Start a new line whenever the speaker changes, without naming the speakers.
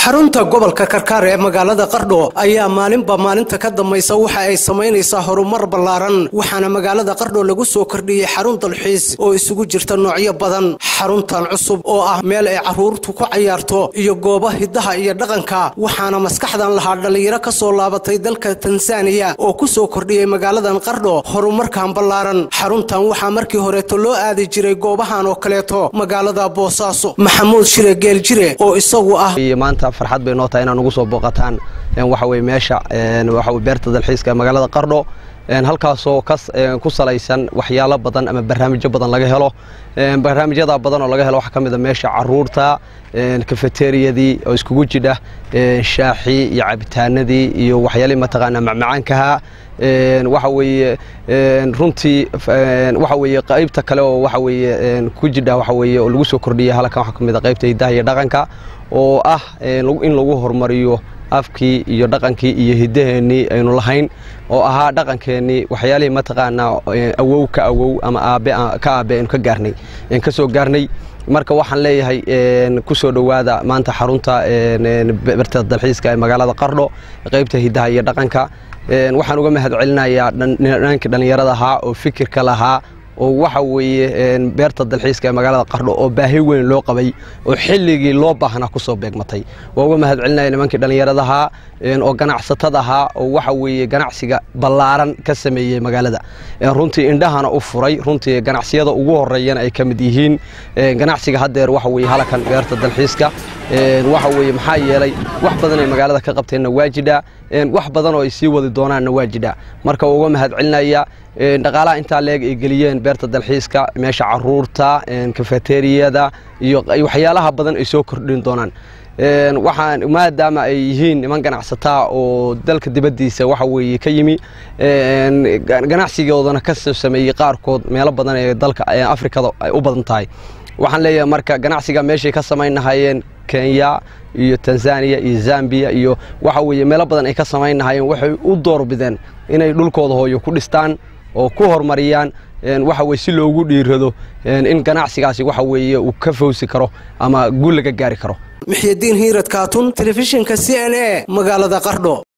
xarunta gobolka karkaar ee magaalada qardho ayaa maalinba maalinta ka dambaysa waxa ay samaynaysaa horumar ballaaran waxaana magaalada qardho lagu soo kordhiyey xarun dalxiis oo isugu jirta noocyo badan xaruntan cusub oo ah meel ay carruurtu ku cayaarto iyo goobo hidaha iyo dhaqanka waxaana maskaxdan lahaa dhallinyaro ka soo laabatay dalka tansaaniya oo ku soo kordhiyey magaaladan qardho horumarkan ballaaran xaruntan waxaa markii horeeto loo aadi jiray goobahan oo kaleeto magaalada boosaaso maxamuud shire geeljire oo isagu ah
maanta farxad bay noo tahay inaan ugu soo booqataan waxa weye meesha waxa weye beerta dalxiiska ee magaalada qardho halkaasoo ku salaysan waxyaalo badan ama barnaamijyo badan laga helo barnaamijyada badan oo laga helo waxaa ka mid a meesha caruurta kafeteriyadii oo iskugu jidha shaaxii iyo cabitaanadii iyo waxyaalihii mataqaanaa macmacaankaha waxa weeye runtii waxa weeye qaybta kale oo waxa weeye ku jidha waxa weeye oo lagu soo kordhiyay halkan waxaa ka mid a qaybta hidaha iyo dhaqanka oo ah in lagu horumariyo afkii iyo dhaqankii iyo hidaheennii aynu lahayn oo ahaa dhaqankeennii waxyaalihii mataqaanaa awow ka awow ama aabe ka aabe aynu ka gaarnay ka soo gaarnay marka waxaan leeyahay ku soo dhowaada maanta xarunta berta dalxiiska ee magaalada qardho qaybta hidaha iyo dhaqanka waxaan uga mahad celinayaa dhanankii dhallinyarada ahaa oo fikirka lahaa oo waxa weeye beerta dalxiiska ee magaalada qardho oo baahi weyn loo qabay oo xilligii loo baahnaa ku soo beegmatay waa uga mahad celinaya nimankii dhallinyaradahaa oo ganacsatadahaa oo waxa weeye ganacsiga ballaaran ka sameeyey magaalada runtii indhahana u furay runtii ganacsiyada ugu horeeyana ay ka mid yihiin ganacsiga haddeer waxa weye halakan beerta dalxiiska waxa weeye maxaa yeelay wax badan ay magaalada ka qabteenna waa jidhaa wax badan oo ay sii wadi doonaanna waa jidhaa marka uga mahad celinaya dhaqaalaha intaa leeg ay geliyeen beerta dalxiiska meesha caruurta kafeteriyada iyo waxyaalaha badan ay soo kordhin doonaan waxaan maadaama ay yihiin niman ganacsataa oo dalka dibaddiisa waxa weeye ka yimi ganacsigoodana ka soo sameeyey qaarkood meelo badan ee dalka afrikada ay u badan tahay waxaan leeyahay marka ganacsiga meeshay ka samaynahayeen kenya iyo tanzaniya iyo zambiya iyo waxa weeye meelo badan ay ka samaynahayeen waxay u doorbideen inay dhulkooda hooyo ku dhistaan oo ku horumariyaan waxa weye si loogu dhiirado in ganacsigaasi waxa weeye uu ka fawsi karo ama guul laga gaari karo
mixyadiin hiirad kaatun telefishinka c n a magaalada qardho